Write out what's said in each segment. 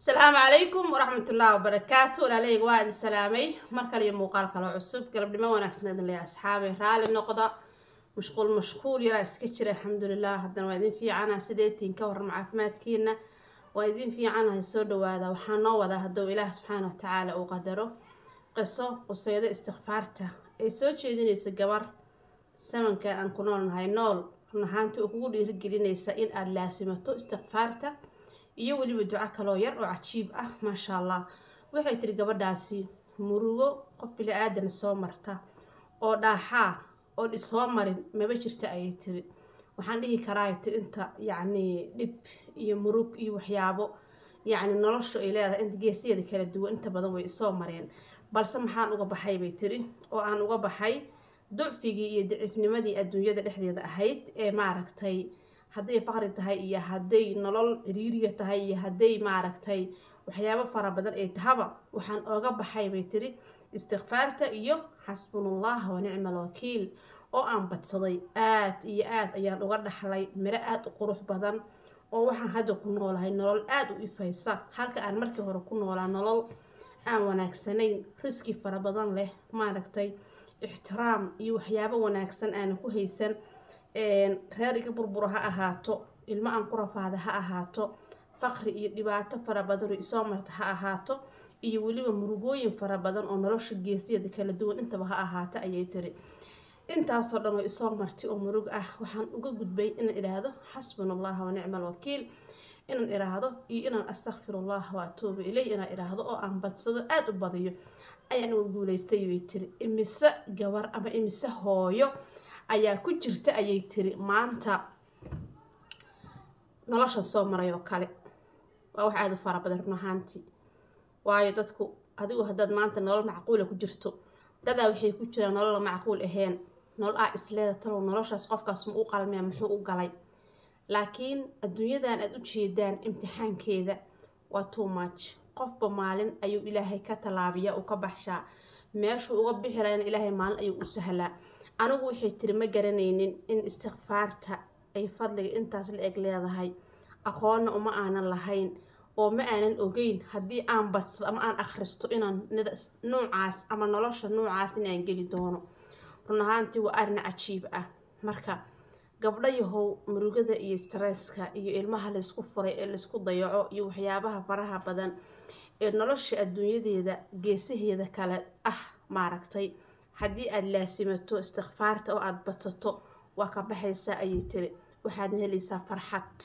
asalaamu calaykum waraxmatullaahi wabarakaatu walaalahayga waa idin salaamay mar kale iyo muuqaal kaloo cusub galabnimo wanaagsan idin leeyahay asxaabi raalli noqda mashquul mashquul yaraa iska jira alxamdulilah haddana waa idin fiicana sideetiin ka waran caafimaadkiina waa idin fiicanahay soo dhawaada waxaa noo wadaa hadduu ilaah subxaana watacaala uu qadaro qiso quseydo istikfaarta ay soo jeedinayso gabar samanka aan ku noolnahay nool run ahaantii oo kugu dhiirigelinaysa in aada laasimato istikfaarta iyo weliba duco kaloo yar oo cajiib ah maasha allah waxay tiri gabadhaasi murugo qof bili-aadan soo marta oo dhaaxaa oo dhisoo marin maba jirta ayay tiri waxaan dhihi karaa tiri inta yacni dhib iyo murug iyo waxyaabo yacni noloshu ay leedahay inta geesiyeeda kala duwan inta badan way isoo mareen balse maxaan uga baxay bay tiri oo aan uga baxay ducfigii iyo daciifnimadii adduunyada dhexdeeda ahayd ee maaragtay hadday faqri tahay iyo hadday nolol ciriiriya tahay iyo hadday maaragtay waxyaabo fara badan ay tahaba waxaan ooga baxay bay tiri istikfaarta iyo xasbunullah wa nicma alwakiil oo aan badsaday aad iyo aad ayaan uga dhaxlay miro aada u qurux badan oo waxaan hadda ku noolahay nolol aada u ifaysa halka aan markii hore ku noolaa nolol aan wanaagsanayn riski fara badan leh maaragtay ixtiraam iyo waxyaabo wanaagsan aanan ku haysan reer iga burbura ha ahaato ilmo aan ku rafaada ha ahaato faqri iyo dhibaato fara badan oo isoo marta ha ahaato iyo weliba murugooyin fara badan oo nolosha geesiyada kala duwan intaba ha ahaato ayay tiri intaasoo dhan oo isoo martay oo murug ah waxaan uga gudbay inaan idhaahdo xasbuna allaha wa nicma alwakiil inaan idhaahdo iyo inaan astakfirullah wa atuubu ilay inaan idhaahdo oo aan badsado aada u badiyo ayaan uga guuleystay bay tiri imise gabar ama imise hooyo ayaa ku jirta ayay tiri maanta noloshan soo maray oo kale waa wax aada u fara badan run ahaantii waayo dadku adigu haddaad maanta nolol macquula ku jirto dadaa waxay ku jiraan nolola macquul ahayn nolol aa isleeda talow noloshaas qofkaas ma u qalmea muxuu u galay laakiin adduunyadan aada u jeedaan imtixaankeeda waa too much qofba maalin ayuu ilaahay ka tallaabiyaa uu ka baxshaa meeshuu uga bixi lahayna ilaahay maalin ayuu u sahlaa anigu waxay tiri ma garanaynin in istikfaarta ay fadliga intaas la eg leedahay aqoonna uma aanan lahayn oo ma aanan ogeyn haddii aan badsado ama aan akhristo inaan nuucaas ama nolosha nuucaas inaan geli doono run ahaantii waa arrin cajiib ah marka gabdho yahow murugada iyo stresska iyo ilmaha laysku furay ee laysku dayaco iyo waxyaabaha faraha badan ee nolosha adduunyadeeda geesaheeda kale ah maaragtay haddii aada laasimato istikfaarta oo aada badsato waa ka baxaysaa ayay tiri waxaadna helaysaa farxad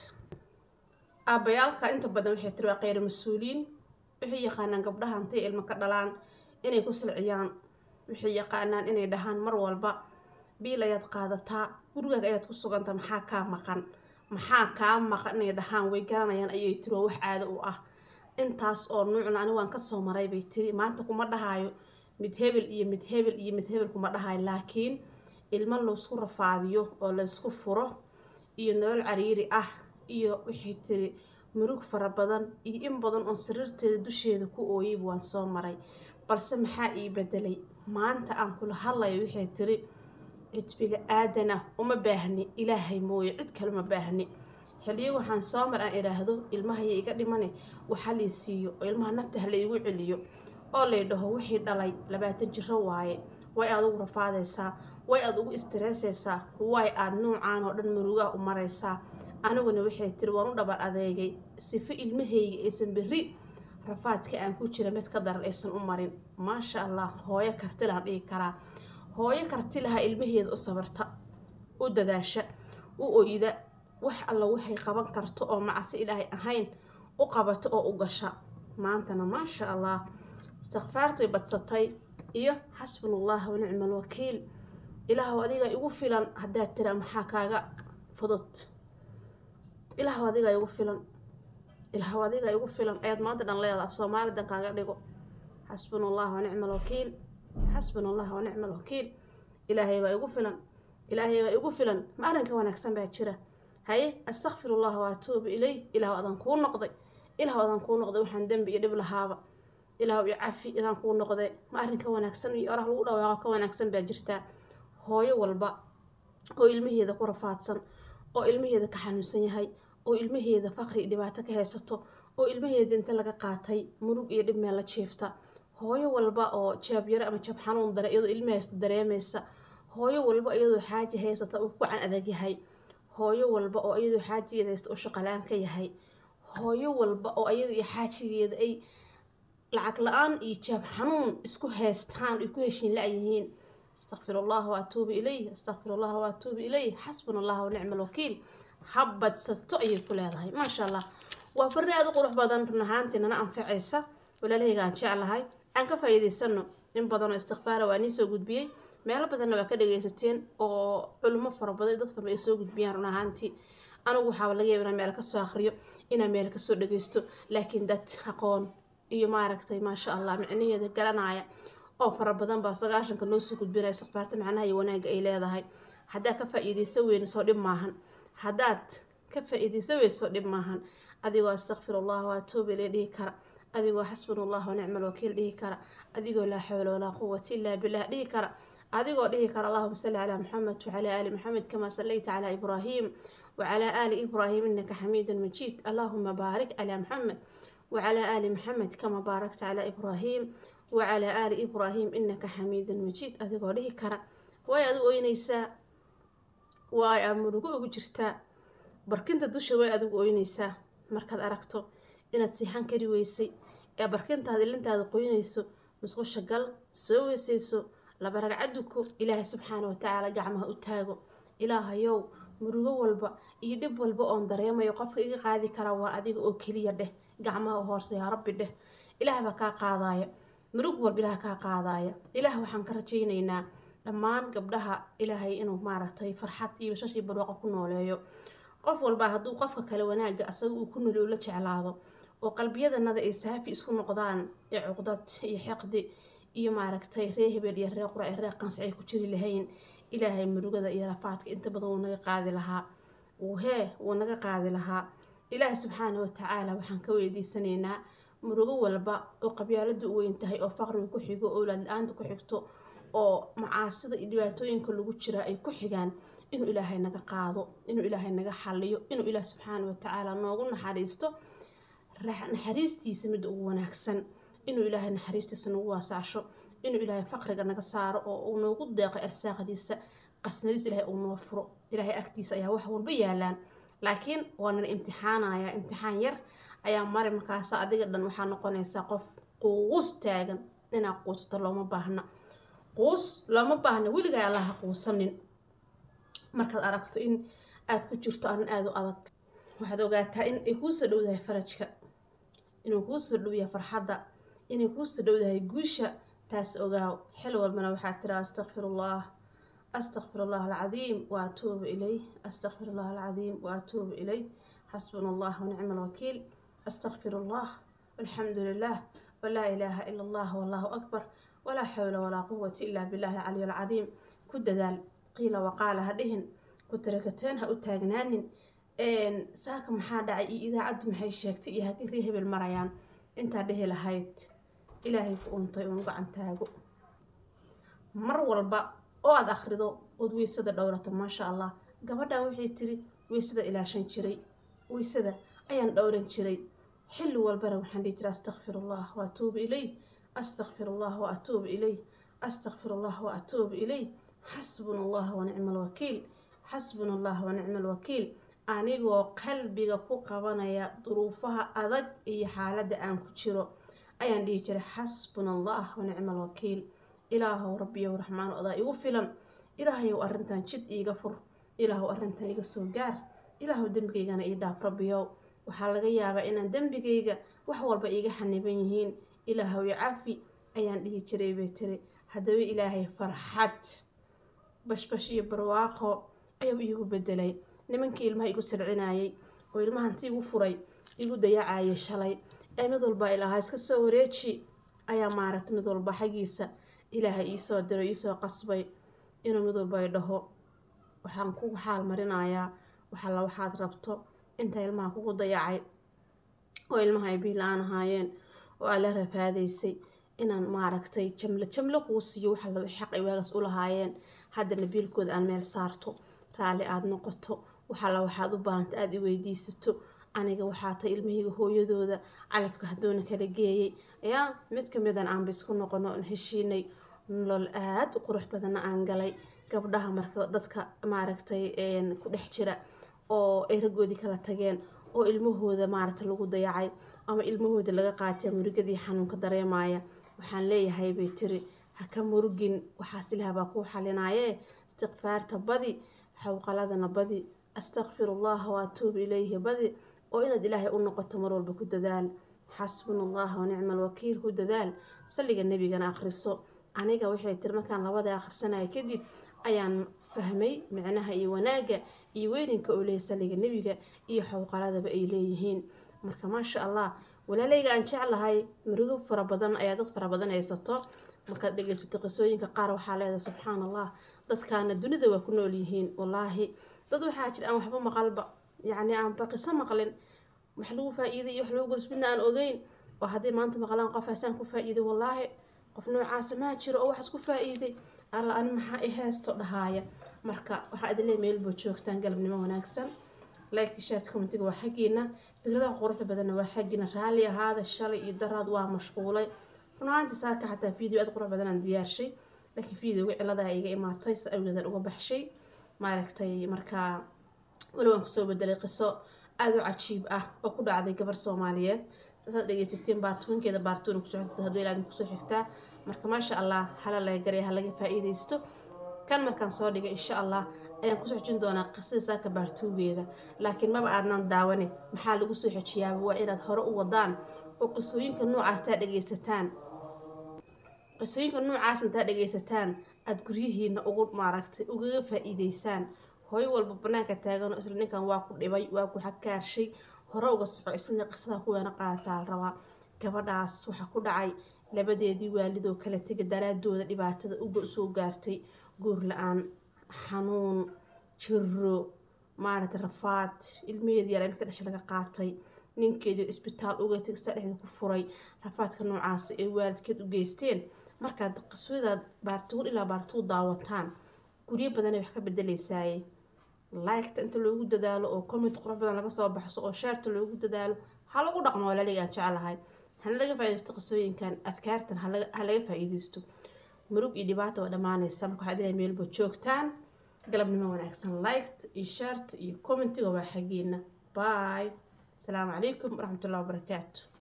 aabbayaalka inta badan waxay tiri waa kheyr mas-uuliyiin waxay yaqaanaan gabdhaha intay ilmo ka dhalaan inay ku silciyaan waxay yaqaanaan inay dhahaan mar walba biil ayaad qaadataa gurigaaga ayaad ku suganta maxaa kaa maqan maxaa kaa maqan inay dhahaan way garanayaan ayay tiri oo wax caado u ah intaas oo nuucna ani waan kasoo maray bay tiri maanta kuma dhahaayo mid hebel iyo mid hebel iyo mid hebel kuma dhahayo laakiin ilmo laysku rafaadiyo oo laysku furo iyo nolol cariiri ah iyo waxay tiri murug fara badan iyo in badan oon sariirteeda dusheeda ku ooyayba waan soo maray balse maxaa ii bedelay maanta aan kula hadlayo waxay tiri cid bili-aadana uma baahni ilaahay mooye cid kale uma baahni xiliyo waxaan soo mar aan idhaahdo ilmahaya iga dhimane waxa lay siiyo oo ilmaha nafta ha laygu celiyo oo lay dhaho wixii dhalay labaatan jiro waaye way aad ugu rafaadaysaa way aad ugu istireesaysaa way aad nuucaan oo dhan murugaha u maraysaa aniguna waxay tiri waan u dhabar adeegay sifo ilmahayga aysan berri rafaadka aan ku jira mid ka daran aysan u marin maasha allah hooyo kartilaan dhihi karaa hooyo karti lahaa ilmaheeda u sabarta u dadaasha u oyda wax alla waxay qaban karto oo macsi ilaahay ahayn u qabato oo u gasha maantana maasha allah istikfaartay badsatay iyo xasbunullah wa nicma alwakiil ilaahw adiga igu filan haddaad tira maxaa kaaga fudud ilaahw adiga igu filan ilaahw adiga igu filan ayaad maanta dhan leedaha af soomaali dan kaaga dhigo xasbunallah wa nicma alwakiil xasbunallah wa nicma alwakiil ilaahay baa igu filan ilaahay baa igu filan ma arrinka wanaagsan baa jira haye astakfirullah wa atuubu ilay ilaahw adaan kuu noqday ilaahw adaan kuu noqday waxaan dembi iyo dhib lahaaba ilaahw iyo cafi idaan kuu noqday ma arrinka wanaagsan iyo oraha lagu dhawaaqo ka wanaagsan baa jirtaa hooyo walba oo ilmaheeda ku rafaadsan oo ilmaheeda ka xanuunsan yahay oo ilmaheeda faqri dhibaato ka haysato oo ilmaheeda inta laga qaatay murug iyo dhib meel la jiifta hooyo walba oo jaabyaro ama jab xanuun dare iyadoo ilma haysta dareemaysa hooyo walba iyadoo xaaji haysata uu ku gacan adag yahay hooyo walba oo iyadoo xaajigeeda haysta uu shaqalaan ka yahay hooyo walba oo iyada iyo xaajigeeda ay lacag la-aan iyo jaab xanuun isku haystaan ay ku heshiin la-yihiin astaqfir allah waatuubu ilayh astaqfir allah waatuubu ilayh xasbuna allah wanicma alwakiil habadsato ayay ku leedahay maasha allah waa farri aada u qurux badan run ahaantii nana anfacaysa walaalahayga aan jeclahay aan ka faa'iidaysano in badanoo istikfaara waa nii soo gudbiyey meelo badanna waa ka dhagaysateen oo culimo fara badan dad badan ay soo gudbiyaan run ahaantii anigu waxaaba laga yaaba inaan meel kasoo akhriyo inaan meel kasoo dhagaysto laakiin dad aqoon iyo maaragtay maasha allah micnaheeda garanaya oo fara badan baa sagaashanka noo soo gudbinaya istikfaarta macnaha iyo wanaagga ay leedahay haddaad ka faa'iidayso weyne soo dhib maahan haddaad ka faa'iidayso weyne soo dhib maahan adigoo astaqfir allah waatuuba ilay dhihi kara adigoo xasbuna allah wanicma alwakiil dhihi kara adigoo laa xawla walaa quwata ilaa billah dhihi kara adigoo dhihi kara allahuma salli calaa maxamed wacalaa aali maxamed kamaa sallayta calaa ibraahim wacalaa aali ibraahim inaka xamiidun majiid allahuma baarik calaa maxamed wacalaa aali maxamed kamaa baarakta calaa ibraahim wacalaa aali ibraahim inaka xamiidun majiid adigoo dhihi kara waay adigu oynaysaa waay aa murugo ugu jirtaa barkinta dusha way adigu oynaysaa markaad aragto inaad siixan kari weysay ee barkintaada ilintaada qoynayso musqusha gal soo weysayso laba ragcaduko ilaahay subxaana watacaala gacmaha u taago ilaahayow murugo walba iyo dhib walba oon dareemayo qofka iga qaadi kara waa adiga oo keliya dheh gacmaha u hoorsa yaa rabbi dheh ilaah baa kaa qaadaaya murug walba ilaah kaa qaadaaya ilaah waxaan ka rajaynaynaa dhammaan gabdhaha ilaahay inuu maaragtay farxad iyo bashashii barwaaqo ku nooleeyo qof walba hadduu qofka kale wanaagga asaga uu ku noli ula jeclaado oo qalbiyadanada ay saafi isku noqdaan ee cuqdad iyo xiqdi iyo maaragtay ree hebel iyo ree qurac ree qansi ay ku jiri lahayn ilaahay murugada iyo rafaadka inta badan wuu naga qaadi lahaa wuu hee wuu naga qaadi lahaa ilaahay subxaana watacaala waxaan ka weydiisanaynaa murugo walba oo qabyaaladu u weyn tahay oo faqriga ku xigo oo owlaad la-aanta ku xigto oo macaasida iyo dhibaatooyinka lagu jira ay ku xigaan inuu ilaahay naga qaado inuu ilaahay naga xaliyo inuu ilaah subxaana watacaala noogu naxariisto naxariistiisa mid ugu wanaagsan inuu ilaahay naxariistiisa nagu waasaasho inuu ilaahay faqriga naga saaro oo uu noogu deeqo arsaaqdiisa qasnadiisa ilaahay uu noo furo ilaahay agtiisa ayaa wax walba yaalaan laakiin waa nala imtixaanaya imtixaan yar ayaa mari markaasa adiga dhan waxaa noqonaysaa qof quus taagan inaa quusato looma baahna quus looma baahna weligaa allaha quusanin markaad aragto in aad ku jirto arrin aada u adag waxaad ogaataa in ay kuu soo dhowdahay farajka inuu kuu soo dhow yahay farxadda inay kuu soo dhowdahay guusha taas ogaaw xil walbana waxaad tiraa astaqfirullah astaqfir allah alcadiim wa atuubu ilayh astaqfir allah alcadiim wa atuubu ilayh xasbuna allah wanicma alwakiil astaqfir allah walxamdu lilah walaa ilaaha ila allah wallahu akbar walaa xawla walaa quwata ila billahi alcaliy alcadiim ku dadaal qiila waqaala ha dhihin ku tarakateen ha u taagnaanin saaka maxaa dhacay iyo idaacaddu maxay sheegtay iyo hagrii hebel marayaan intaa dhehi lahayd ilaahay ku untay uun gacan taago mar walba oo aada akhrido ood weysada dhowrato maasha allah gabadhan waxay tiri weysada ilaashan jiray weysada ayaan dhowran jiray xilli walbana waxaan dhihi jiray astaqfirullah wa atuubu ilayh astaqfirullah wa atuubu ilayh astaqfirullah wa atuubu ilayh xasbuna allah wa nicma alwakiil xasbuna allah wa nicma alwakiil anigoo qalbiga ku qabanaya duruufaha adag iyo xaaladda aan ku jiro ayaan dhihi jiray xasbuna allah wa nicma alwakiil ilaahow rabbiyow raxmaan odaa igu filan ilaahayow arrintan jid iiga fur ilaahow arrintan iga soo gaar ilaahow dembigaygana ii dhaaf rabbiyow waxaa laga yaabaa inaan dembigayga wax walba iiga xaniban yihiin ilaahow i cafi ayaan dhihi jiray bay tiri haddaba ilaahay farxad bashbash iyo barwaaqo ayuu iigu bedelay nimankii ilmaha igu sircinayay oo ilmahanti igu furay igu dayacayay shalay ee mid walba ilahaa iska soo wareeji ayaa maaragta mid walba xaggiisa ilaahay iisoo diro iisoo qasbay inuu mid walba ay dhaho waxaan kugu xaal marinayaa waxalla waxaad rabto inta ilmaha kugu dayacay oo ilmaha ay biila-aan ahaayeen oo aad la rafaadaysay inaan maaragtay jamlo jamlo kuu siiyo waxa xaq ay waagaas u lahaayeen haddana biilkooda aan meel saarto raalli aada noqoto waxaala waxaad u baahanta aada i weydiisato aniga waxaa tay ilmahayga hooyadooda calafka hadduuna kala geeyay yaa mid kamidan aanba isku noqono on heshiinay nolol aada u qurux badanna aan galay gabdhaha marka dadka maaragtay ku dhex jira oo ay raggoodii kala tageen oo ilmahooda maaragta lagu dayacay ama ilmahooda laga qaatay murugadii xanuunka dareemaya waxaan leeyahay bay tiri ha ka murugin waxaas ilaah baa kuu xalinaaye istikfaarta badi xawqaladana badi astaqfirullaha waatuubu ilayhi badi oo inaad ilaahay u noqoto mar walba ku dadaal xasbuna allaha wanicma alwakiil ku dadaal salliga nebigana akhriso aniga waxay tiri markaan labada akhrisanaya kadib ayaan fahmay micnaha iyo wanaagga iyo weyninka oo leeyahy salliga nebiga iyo xawqaladaba ay leeyihiin marka maasha allah walaalayga aan jeclahay murugo fara badan ayaa dad fara badan haysato markaad dhegeysato qisooyinka qaar waxaa leedahay subxaan allah dadkaana dunida waa ku nool yihiin wallaahi dad waxaa jira aan waxba maqalba yacni aanba qiso maqlin wax lagu faa-iiday iyo wax lagu gursmidna aan ogeyn oo hadday maanta maqlaan qof haasaan ku faa-iiday wallaahi qof noocaasa maa jiro oo waxaas ku faa-iiday alla ani maxaa i heesto dhahaaya marka waxaa idin leey meelboo joogtaan galabnimo wanaagsan like t-shirt commentiga waa xaggiina fikradaha quruxda badanna waa xaggiina raalli ahaada shalay iyo daraad waa mashquulay runaanti saaka xataa video aad qurux badan aan diyaarshay laakiin videoga ciladaa iga imaatay si awgeedan uga baxshay maaragtay markaa weli waan kusoo bedelay qiso aada u cajiib ah oo ku dhacday gabar soomaaliyeed saasaad dhegeysateen baartumankeeda baartuuna kusoo xigta haddii ilaadin kusoo xigtaa marka maasha allah hala laga garaya ha laga faa-iideysto kan markaan soo dhigay insha allah ayaan kusoo xojin doonaa qisada saaka baartuugeeda laakiin maba aadnan daawane maxaa lagu soo xojiyaaba waa inaad hore u wadaan oo qisooyinka noocaas taa dhegeysataan qisooyinka noocaas intaa dhegeysataan aada guryihiina ugu maaragtay ugaga faa-iideysaan hooyo walba banaanka taaganoo isla ninkan waa ku dhibay waa ku xakaarshay hore uga soco isla qisada kuweena qaadataa la rabaa gabadhaas waxaa ku dhacay labadeedii waalidoo kala tega daraadooda dhibaatada uga soo gaartay guur la-aan xanuun jiro maaragtay rafaad ilmaheedii yaraa marka dhasha laga qaatay ninkeedii isbitaal uga tegsta dhexda ku furay rafaadka noocaas ee waalidkeed u geysteen markaad qisadaad baartuun ilaa baartuu daawataan guryo badanay wax ka bedeleysaayey liketa inta loogu dadaalo oo comment qurux badan laga soo baxso oo shaarta loogu dadaalo ha lagu dhaqmo walaaliga aan jecelahay hana laga faa-ideysto qisooyinkan adkaartan ha laga faa-iideysto murug iyo dhibaata waa dhammaanaysa marka waxaad ilahay meelba joogtaan galabnimo wanaagsan liked iyo shaarta iyo commentiga waa xaggiina bye asalaamu calaykum waraxmatullahi wabarakaatu